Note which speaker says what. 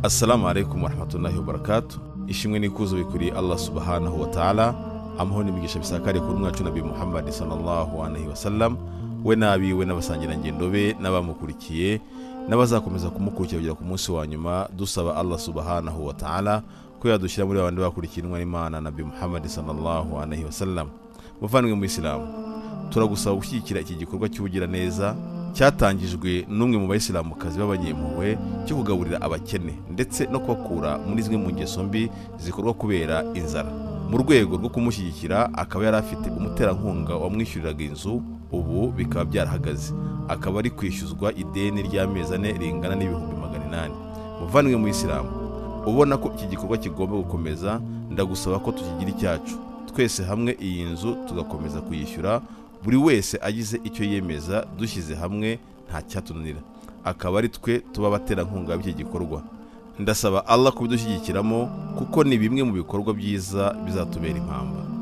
Speaker 1: assalamu alaikum warahmatullahi wabarakatu ishimwe n'ikuzo bikuriye allah subhanahu wa ta'ala amahoro n'imigisha bisakare kuri mwacu nabi muhammad sallallahu alaihi wasallam we n'abiwe n'abasangirangendo be n'abamukurikiye n'abazakomeza kumukurikira kugera ku munsi wa nyuma dusaba allah subhanahu wa ta'ala ko yadushyira muri babandi bakurikiye intumwa n'imana nabi muhammad sallallahu alaihi wasallam muvandimwe mu isilamu turagusaba gushyigikira iki gikorwa cy'ubugiraneza cyatangijwe n'umwe mu bayisilamukazi b'abanyempuhwe cyo kugaburira abakene ndetse no kubakura muri zimwe mu ngeso mbi zikorwa kubera inzara mu rwego rwo kumushyigikira akaba yari afite umuterankunga wamwishyuriraga inzu ubu bikaba byarahagaze akaba ari kwishyuzwa ideni ry'amezi ane ringana n'ibihumbi magana inani muvandimwe mu isilamu ubona ko iki gikorwa kigomba gukomeza ndagusaba ko tukigira icyacu twese hamwe iyi nzu tugakomeza kuyishyura buri wese agize icyo yemeza dushyize hamwe nta cyatunanira akaba ari twe tuba abaterankunga b'iki gikorwa ndasaba allah kubidushyigikiramo kuko ni bimwe mu bikorwa byiza bizatubera impamba